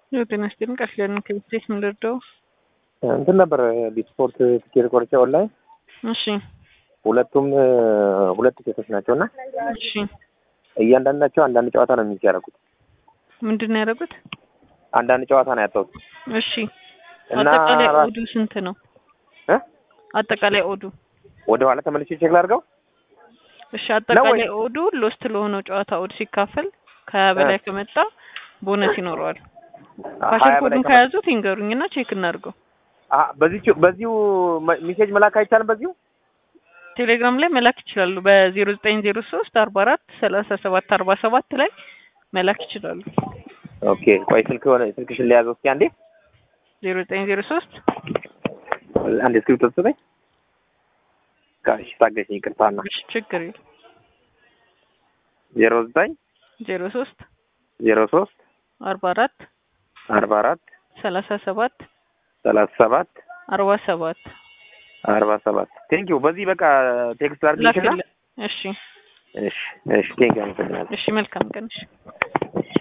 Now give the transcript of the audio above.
ጤና ይስጥልኝ ቃል ኪዳን ከቤት ምን ልርዳው? እንትን ነበር ቢስፖርት ትኬት ቆርጬ ኦንላይን እሺ ሁለቱም ሁለት ቲኬቶች ናቸው እና እሺ እያንዳንዳቸው አንዳንድ ጨዋታ ነው የሚያደርጉት። ምንድን ነው ያደረጉት? አንዳንድ ጨዋታ ነው ያጣሁት እሺ እና አጠቃላይ ራ- ኦዱ ስንት ነው? እ? አጠቃላይ ኦዱ ወደ ኋላ ተመልሼ ቼክ ላድርገው። እሺ አጠቃላይ ወይ- ኦዱ ሎስት ለሆነው ጨዋታ ኦድ ሲካፈል ከሀያ በላይ ከመጣ ቦነስ ይኖረዋል። ሀያ ፓስወርድ በላይ ኮዱን ከመ- ከያዙት ይንገሩኝና ቼክ እናድርገው። አ በዚሁ በዚሁ መ- ሜሴጅ መላክ አይቻልም። በዚሁ ቴሌግራም ላይ መላክ ይችላሉ። በዜሮ ዘጠኝ ዜሮ ሶስት አርባ አራት ሰላሳ ሰባት አርባ ሰባት ላይ መላክ ይችላሉ። ኦኬ ቆይ ስልክ ሆነ ስልክሽን ለያዘው እስኪ አንዴ ዜሮ ዘጠኝ ዜሮ ሶስት አንዴ ስክሪፕት ተሰጠኝ። ጋሽ ታገሽኝ፣ ይቅርታና ችግር የለም ዜሮ ዘጠኝ ዜሮ ሶስት ዜሮ ሶስት አርባ አራት አርባ አራት ሰላሳ ሰባት ሰላሳ ሰባት አርባ ሰባት አርባ ሰባት ቴንኪው። በዚህ በቃ ቴክስት አድርግልሽና ላክልን። እሺ እሺ እሺ ቴንኪው አመሰግናለሁ። እሺ መልካም ቀን እሺ